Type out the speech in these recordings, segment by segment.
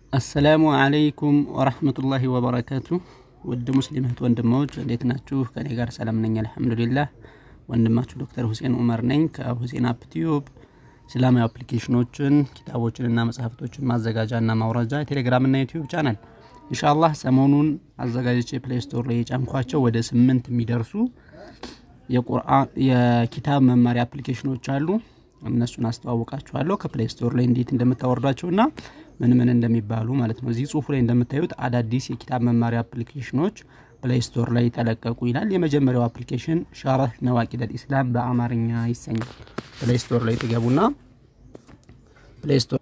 አሰላሙ አለይኩም ወረህመቱላሂ ወበረካቱ። ውድ ሙስሊም እህት ወንድሞች እንዴት ናችሁ? ከኔ ጋር ሰላም ነኝ አልሐምዱሊላህ። ወንድማችሁ ዶክተር ሁሴን ኡመር ነኝ ከሁሴን አፕ ቲዩብ። እስላማዊ አፕሊኬሽኖችን ኪታቦችንና መጽሐፍቶችን ማዘጋጃና ማውረጃ የቴሌግራምና ዩቲዩብ ቻናል ኢንሻአላህ ሰሞኑን አዘጋጅቼ ፕሌይ ስቶር ላይ የጫንኳቸው ወደ ስምንት የሚደርሱ የቁርአን የኪታብ መማሪያ አፕሊኬሽኖች አሉ። እነሱን አስተዋውቃችኋለሁ ከፕሌይ ስቶር ላይ እንዴት እንደምታወርዷቸውና ምን ምን እንደሚባሉ ማለት ነው። እዚህ ጽሁፉ ላይ እንደምታዩት አዳዲስ የኪታብ መማሪያ አፕሊኬሽኖች ፕሌይ ስቶር ላይ ተለቀቁ ይላል። የመጀመሪያው አፕሊኬሽን ሸረህ ነዋቂድ አልኢስላም በአማርኛ ይሰኛል። ፕሌይ ስቶር ላይ ትገቡና ፕሌይ ስቶር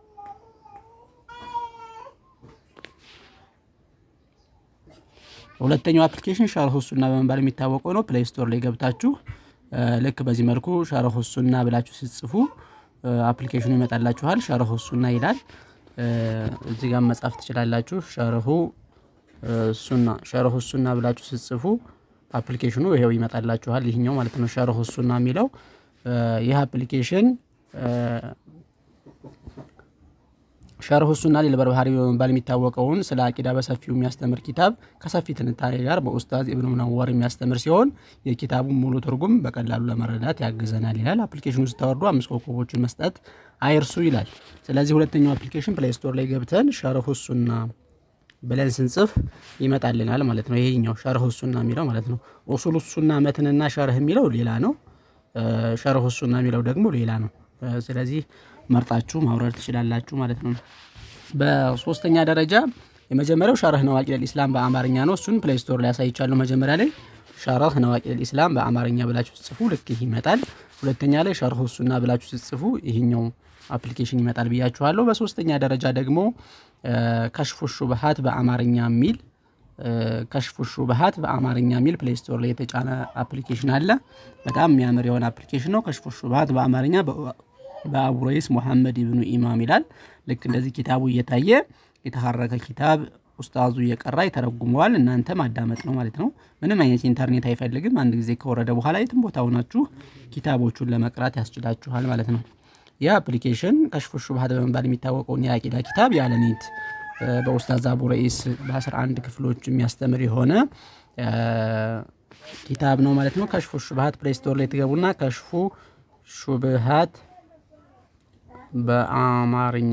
ሁለተኛው አፕሊኬሽን ሸርሁ ሱና በመባል የሚታወቀው ነው። ፕሌይ ስቶር ላይ ገብታችሁ ልክ በዚህ መልኩ ሸርሁ ሱና ብላችሁ ስትጽፉ አፕሊኬሽኑ ይመጣላችኋል። ሸርሁ ሱና ይላል። እዚህ ጋር መጻፍ ትችላላችሁ። ሸርሁ ሱና ሸርሁ ሱና ብላችሁ ስትጽፉ አፕሊኬሽኑ ይሄው ይመጣላችኋል። ይህኛው ማለት ነው ሸርሁ ሱና የሚለው ይህ አፕሊኬሽን ሸርሁ ሱና ሊልበርባህሪ በመባል የሚታወቀውን ስለ አቂዳ በሰፊው የሚያስተምር ኪታብ ከሰፊ ትንታኔ ጋር በኡስታዝ ኢብኑ ሙነወር የሚያስተምር ሲሆን የኪታቡን ሙሉ ትርጉም በቀላሉ ለመረዳት ያግዘናል ይላል። አፕሊኬሽኑ ስታወርዱ አምስት ኮከቦችን መስጠት አይርሱ ይላል። ስለዚህ ሁለተኛው አፕሊኬሽን ፕሌይ ስቶር ላይ ገብተን ሸርሁ ሱና ብለን ስንጽፍ ይመጣልናል ማለት ነው። ይሄኛው ሸርሁ ሱና የሚለው ማለት ነው። ኡሱሉ ሱና መትንና ሸርህ የሚለው ሌላ ነው። ሸርሁ ሱና የሚለው ደግሞ ሌላ ነው። ስለዚህ መርጣችሁ ማውረድ ትችላላችሁ ማለት ነው። በሶስተኛ ደረጃ የመጀመሪያው ሸርህ ነዋቂድ አልኢስላም በአማርኛ ነው። እሱን ፕሌይ ስቶር ላይ ያሳይቻለሁ። መጀመሪያ ላይ ሸርህ ነዋቂድ አልኢስላም በአማርኛ ብላችሁ ስትጽፉ ልክ ይህ ይመጣል። ሁለተኛ ላይ ሸርሁ ሱና ብላችሁ ስትጽፉ ይህኛው አፕሊኬሽን ይመጣል ብያችኋለሁ። በሶስተኛ ደረጃ ደግሞ ከሽፉ ሹብሃት በአማርኛ የሚል ከሽፉ ሹብሃት በአማርኛ የሚል ፕሌይ ስቶር ላይ የተጫነ አፕሊኬሽን አለ። በጣም የሚያምር የሆነ አፕሊኬሽን ነው። ከሽፉ ሹብሃት በአማርኛ በአቡ ረይስ ሙሐመድ ኢብኑ ኢማም ይላል። ልክ እንደዚህ ኪታቡ እየታየ የተሐረከ ኪታብ ኡስታዙ እየቀራ ይተረጉመዋል። እናንተ ማዳመጥ ነው ማለት ነው። ምንም አይነት ኢንተርኔት አይፈልግም። አንድ ጊዜ ከወረደ በኋላ የትም ቦታ ሆናችሁ ኪታቦቹን ለመቅራት ያስችላችኋል ማለት ነው። ይህ አፕሊኬሽን ከሽፉ ሹብሃት በመባል የሚታወቀውን የአቂዳ ኪታብ ያለ ኔት በኡስታዝ አቡ ረኢስ በ11 ክፍሎች የሚያስተምር የሆነ ኪታብ ነው ማለት ነው። ከሽፉ ሹብሃት ፕሌይ ስቶር ላይ ትገቡና ከሽፉ ሹብሃት በአማርኛ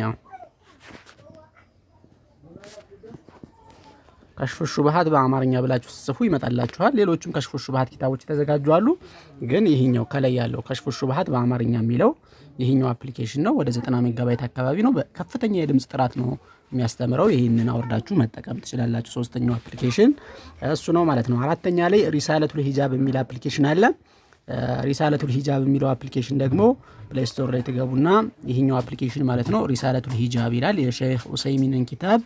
ከሽፉ ሹብሃት በአማርኛ ብላችሁ ስጽፉ ይመጣላችኋል። ሌሎችም ከሽፉ ሹብሃት ኪታቦች የተዘጋጁ አሉ። ግን ይህኛው ከላይ ያለው ከሽፉ ሹብሃት በአማርኛ የሚለው ይህኛው አፕሊኬሽን ነው። ወደ 90 ሜጋባይት አካባቢ ነው። በከፍተኛ የድምፅ ጥራት ነው የሚያስተምረው። ይህንን አውርዳችሁ መጠቀም ትችላላችሁ። ሶስተኛው አፕሊኬሽን እሱ ነው ማለት ነው። አራተኛ ላይ ሪሳለቱል ሂጃብ የሚል አፕሊኬሽን አለ። ሪሳለቱል ሂጃብ የሚለው አፕሊኬሽን ደግሞ ፕሌይ ስቶር ላይ ትገቡና ይህኛው አፕሊኬሽን ማለት ነው ሪሳለቱል ሂጃብ ይላል። የሼክ ኡሰይሚንን ኪታብ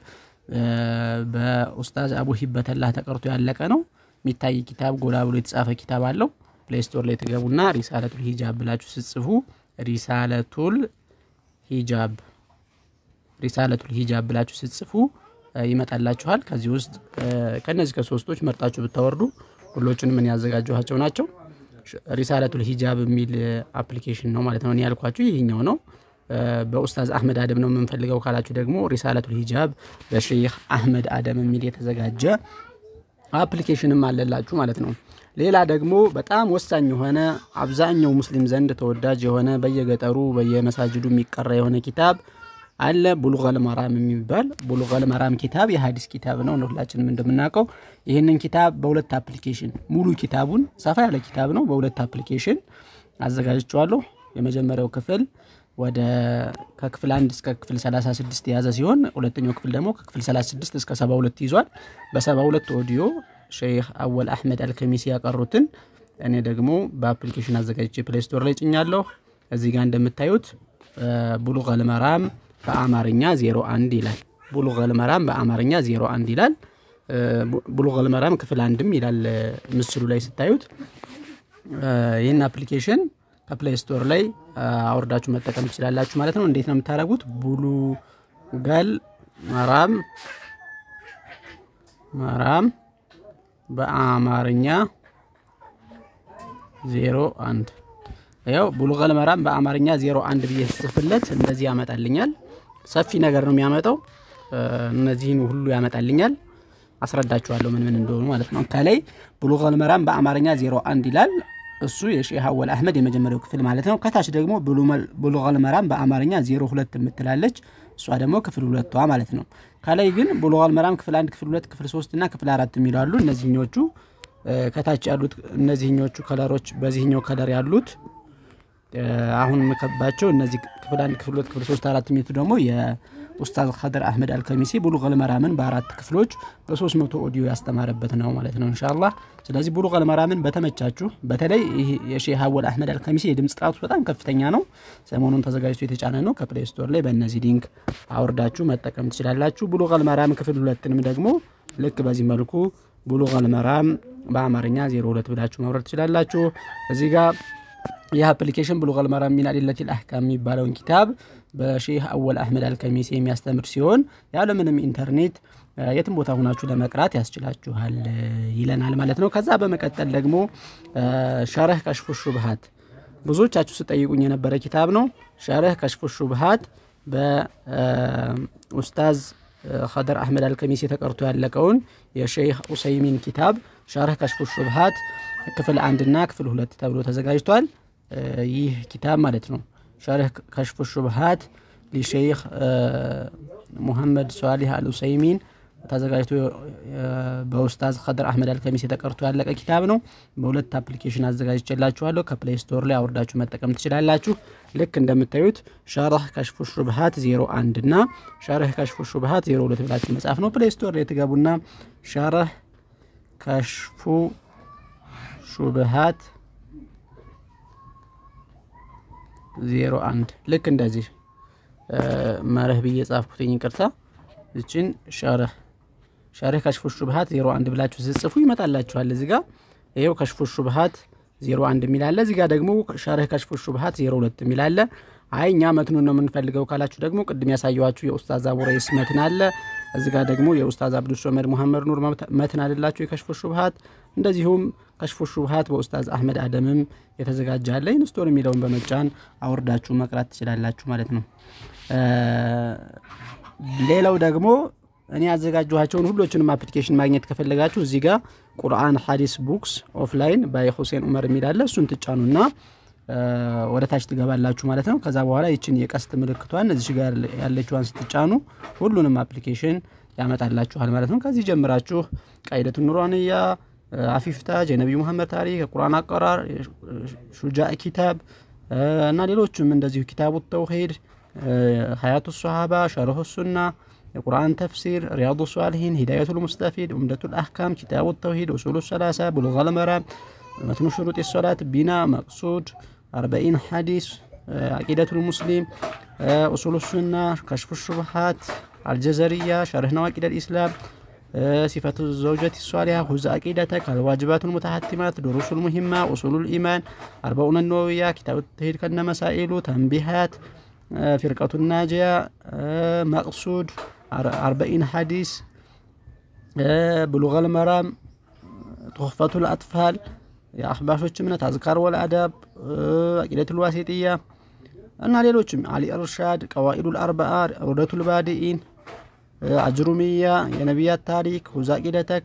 በኡስታዝ አቡ ሂበተላህ ተቀርቶ ያለቀ ነው። የሚታይ ኪታብ ጎላ ብሎ የተጻፈ ኪታብ አለው። ፕሌይ ስቶር ላይ ትገቡና ሪሳለቱል ሂጃብ ብላችሁ ስትጽፉ ሪሳለቱል ሂጃብ ሪሳለቱል ሂጃብ ብላችሁ ስትጽፉ ይመጣላችኋል። ከዚህ ውስጥ ከነዚህ ከሶስቶች መርጣችሁ ብታወርዱ ሁሎቹንም ምን ያዘጋጀኋቸው ናቸው። ሪሳለቱል ሂጃብ የሚል አፕሊኬሽን ነው ማለት ነው። እኔ ያልኳችሁ ይህኛው ነው። በኡስታዝ አህመድ አደም ነው የምንፈልገው ካላችሁ ደግሞ ሪሳለቱል ሂጃብ በሼህ አህመድ አደም የሚል የተዘጋጀ አፕሊኬሽንም አለላችሁ ማለት ነው። ሌላ ደግሞ በጣም ወሳኝ የሆነ አብዛኛው ሙስሊም ዘንድ ተወዳጅ የሆነ በየገጠሩ በየመሳጅዱ የሚቀራ የሆነ ኪታብ አለ። ቡሉገል መራም የሚባል ቡሉገል መራም ኪታብ የሀዲስ ኪታብ ነው። ሁላችንም እንደምናውቀው ይህንን ኪታብ በሁለት አፕሊኬሽን ሙሉ ኪታቡን ሰፋ ያለ ኪታብ ነው። በሁለት አፕሊኬሽን አዘጋጅቸዋለሁ። የመጀመሪያው ክፍል ወደ ከክፍል አንድ እስከ ክፍል 36 የያዘ ሲሆን ሁለተኛው ክፍል ደግሞ ከክፍል 36 እስከ 72 ይዟል። በ72 ኦዲዮ ሼህ አወል አህመድ አልከሚሲ ያቀሩትን እኔ ደግሞ በአፕሊኬሽን አዘጋጅቼ ፕሌይ ስቶር ላይ ጭኛለሁ። እዚህ ጋር እንደምታዩት ቡሉገል መራም በአማርኛ 01 ይላል። ቡሉገል መራም በአማርኛ 01 ይላል። ቡሉገል መራም ክፍል አንድም ይላል ምስሉ ላይ ስታዩት። ይህን አፕሊኬሽን ከፕሌይ ስቶር ላይ አውርዳችሁ መጠቀም ትችላላችሁ ማለት ነው። እንዴት ነው የምታደርጉት? ቡሉገል መራም መራም በአማርኛ ዜሮ አንድ ያው ቡሉገል መራም በአማርኛ ዜሮ አንድ ብዬ ስጽፍለት እንደዚህ ያመጣልኛል። ሰፊ ነገር ነው የሚያመጣው። እነዚህን ሁሉ ያመጣልኛል። አስረዳችኋለሁ ምን ምን እንደሆኑ ማለት ነው። ከላይ ብሉገል መራም በአማርኛ ዜሮ አንድ ይላል። እሱ የሼህ አወል አህመድ የመጀመሪያው ክፍል ማለት ነው። ከታች ደግሞ ብሉገል መራም በአማርኛ ዜሮ ሁለት የምትላለች እሷ ደግሞ ክፍል ሁለቷ ማለት ነው። ከላይ ግን ብሉገል መራም ክፍል አንድ፣ ክፍል ሁለት፣ ክፍል ሶስት እና ክፍል አራት የሚሉ አሉ። እነዚህኞቹ ከታች ያሉት እነዚህኞቹ ከለሮች በዚህኛው ከለር ያሉት አሁን የምከባቸው እነዚህ ክፍል አንድ፣ ክፍል ሁለት፣ ክፍል ሶስት፣ አራት የሚሉት ደግሞ ኡስታዝ ከድር አህመድ አልከሚሲ ቡሉገል መራምን በአራት ክፍሎች በሶስት መቶ ኦዲዮ ያስተማረበት ነው ማለት ነው ኢንሻአላህ። ስለዚህ ቡሉገል መራምን በተመቻችሁ በተለይ ይህ የሼህ አወል አህመድ አልከሚሲ የድምፅ ጥራቱ በጣም ከፍተኛ ነው። ሰሞኑን ተዘጋጅቶ የተጫነ ነው። ከፕሌይ ስቶር ላይ በእነዚህ ሊንክ አውርዳችሁ መጠቀም ትችላላችሁ። ቡሉገል መራም ክፍል ሁለትንም ደግሞ ልክ በዚህ መልኩ ቡሉገል መራም በአማርኛ ዜሮ ሁለት ብላችሁ ማውረድ ትችላላችሁ። እዚህ ጋር ይህ አፕሊኬሽን ብሉገል መራም ሚን አዲለቲል አህካም የሚባለውን ኪታብ በሼህ አወል አህመድ አልከሚሲ የሚያስተምር ሲሆን ያለምንም ኢንተርኔት የትም ቦታ ሁናችሁ ለመቅራት ያስችላችኋል ይለናል ማለት ነው። ከዛ በመቀጠል ደግሞ ሸረህ ከሽፉ ሹብሃት ብዙዎቻችሁ ስጠይቁኝ የነበረ ኪታብ ነው። ሸረህ ከሽፉ ሹብሃት በኡስታዝ ከድር አህመድ አልከሚሲ ተቀርቶ ያለቀውን የሼህ ኡሰይሚን ኪታብ ሸረህ ከሽፉ ሹብሃት ክፍል አንድና ክፍል ሁለት ተብሎ ተዘጋጅቷል። ይህ ኪታብ ማለት ነው ሸርህ ከሽፉ ሹብሃት ሊሸይኽ ሙሐመድ ሷሊህ አልኡሰይሚን ተዘጋጅቶ በኡስታዝ ከድር አህመድ አልከሚስ የተቀርቶ ያለቀ ኪታብ ነው። በሁለት አፕሊኬሽን አዘጋጅቼላችኋለሁ። ከፕሌይ ስቶር ላይ አውርዳችሁ መጠቀም ትችላላችሁ። ልክ እንደምታዩት ሸርህ ከሽፉ ሹብሃት ዜሮ አንድ እና ሸርህ ከሽፉ ሹብሃት ዜሮ ሁለት ብላችሁ መጻፍ ነው። ፕሌይ ስቶር ላይ ትገቡና ሸርህ ከሽፉ ሹብሃት ዜሮ አንድ ልክ እንደዚህ መርህ ብዬ ጻፍኩትኝ፣ ይቅርታ። እችን ሸርህ ሸርህ ከሽፉ ሹብሃት ዜሮ አንድ ብላችሁ ስጽፉ ይመጣላችኋል። እዚህ ጋር ይኸው ከሽፉ ሹብሃት ዜሮ አንድ የሚላለ እዚህ ጋር ደግሞ ሸርህ ከሽፉ ሹብሃት ዜሮ ሁለት የሚላለ አይ እኛ መትኑን ነው የምንፈልገው ካላችሁ ደግሞ ቅድም ያሳየኋችሁ የኡስታዝ አቡረይስ መትን አለ። እዚህ ጋር ደግሞ የኡስታዝ አብዱ ሶመድ ሙሐመድ ኑር መትን አለላችሁ የከሽፉ ሹብሃት። እንደዚሁም ከሽፉ ሹብሃት በኡስታዝ አህመድ አደምም የተዘጋጀ አለ። ኢንስቶል የሚለውን በመጫን አውርዳችሁ መቅራት ትችላላችሁ ማለት ነው። ሌላው ደግሞ እኔ ያዘጋጀኋቸውን ሁሎችንም አፕሊኬሽን ማግኘት ከፈለጋችሁ እዚህ ጋር ቁርአን ሐዲስ ቡክስ ኦፍላይን ባይ ሁሴን ኡመር የሚል አለ። እሱን ትጫኑና ወደ ታች ትገባላችሁ ማለት ነው። ከዛ በኋላ ይችን የቀስት ምልክቷን እዚህ ጋር ያለችዋን ስትጫኑ ሁሉንም አፕሊኬሽን ያመጣላችኋል ማለት ነው። ከዚህ ጀምራችሁ ቃይደቱ ኑሯንያ፣ አፊፍታጅ፣ የነቢዩ መሐመድ ታሪክ፣ የቁርአን አቀራር፣ ሹጃእ ኪታብ እና ሌሎችም እንደዚሁ ኪታቡ ተውሂድ፣ ሀያቱ ሶሃባ፣ ሸርሁ ሱና፣ የቁርአን ተፍሲር፣ ሪያዱ ሷሊሂን፣ ሂዳየቱል ሙስተፊድ፣ ኡምደቱል አህካም፣ ኪታቡ ተውሂድ፣ ኡሱሉ ሰላሳ፣ ብሉገል መራም፣ መትኑ ሽሩጥ ሶላት፣ ቢና፣ መቅሱድ አርበኢን ሐዲስ አቂደቱል ሙስሊም ኡሱሉ ሱና ከሽፉ ሹብሃት አልጀዘርያ ሸርህ ነዋቂደል ኢስላም ሲፈቱ ዘውጀት ሷሊያ ሁዝ አቂደተክ አልዋጅባቱል ሙተሐቲማት ዱሩሱል ሙሂማ ኡሱሉል ኢማን አርበኡነ ነወዊያ ኪታብ ተሂድ ከነ መሳኢሉ ተንቢሃት ፊርቀቱ ናጂያ መቅሱድ አርበኢን ሐዲስ ብሉገል መራም ቱኽፈቱል አጥፋል የአህባሾች እምነት አዝካር ወልአዳብ አቂደቱል ዋሲጥያ እና ሌሎችም አሊ እርሻድ ቀዋኢዱል አርበአ ዑደቱል ባዲኢን አጅሩሚያ የነቢያት ታሪክ ሁዝ አቂደተክ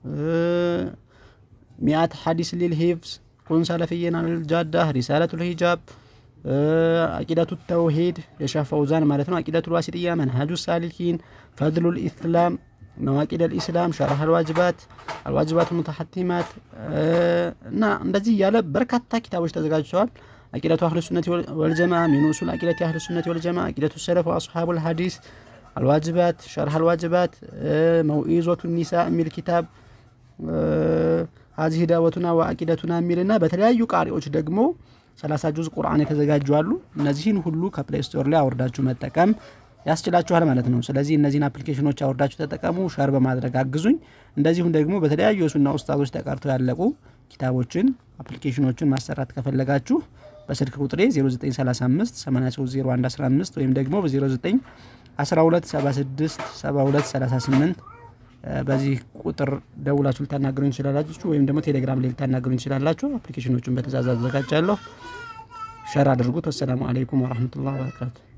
ሚአት ሐዲስ ሊል ሂፍዝ ኩን ሰለፍየን አልጃዳ ሪሳለቱል ሂጃብ አቂደቱ ተውሂድ የሻህ ፈውዛን ማለት ነው። አቂደቱል ዋሲጥያ መንሃጁ ሳሊኪን ፈድሉል ኢስላም ነዋቂድ አልኢስላም ሸርህ አልዋጅባት አልዋጅባት ሙተሐቲማት እና እንደዚህ እያለ በርካታ ኪታቦች ተዘጋጅተዋል። አቂደቱ አህሉ ሱነት ወልጀማ ሚን ኡሱል አቂደት አህሉ ሱነት ወልጀማ አቂደቱ ሰለፍ ወአስሓቡል ሐዲስ አልዋጅባት ሸርህ አልዋጅባት መውኢዞቱ ኒሳ የሚል ኪታብ ሀዚህ ዳወቱና ወአቂደቱና የሚልና በተለያዩ ቃሪዎች ደግሞ ሰላሳ ጁዝ ቁርአን የተዘጋጁ አሉ። እነዚህን ሁሉ ከፕሌይ ስቶር ላይ አውርዳችሁ መጠቀም ያስችላችኋል ማለት ነው። ስለዚህ እነዚህን አፕሊኬሽኖች አውርዳችሁ ተጠቀሙ፣ ሸር በማድረግ አግዙኝ። እንደዚሁም ደግሞ በተለያዩ የሱና ኡስታዞች ተቀርተው ያለቁ ኪታቦችን አፕሊኬሽኖችን ማሰራት ከፈለጋችሁ በስልክ ቁጥሬ 0935 830115 ወይም ደግሞ በ09 1276 7238 በዚህ ቁጥር ደውላችሁ ልታናገሩኝ ትችላላችሁ። ወይም ደግሞ ቴሌግራም ላይ ልታናገሩኝ ትችላላችሁ። አፕሊኬሽኖቹን በትእዛዝ አዘጋጃለሁ። ሸር አድርጉት። ወሰላሙ አለይኩም ወረህመቱላህ ወበረካቱ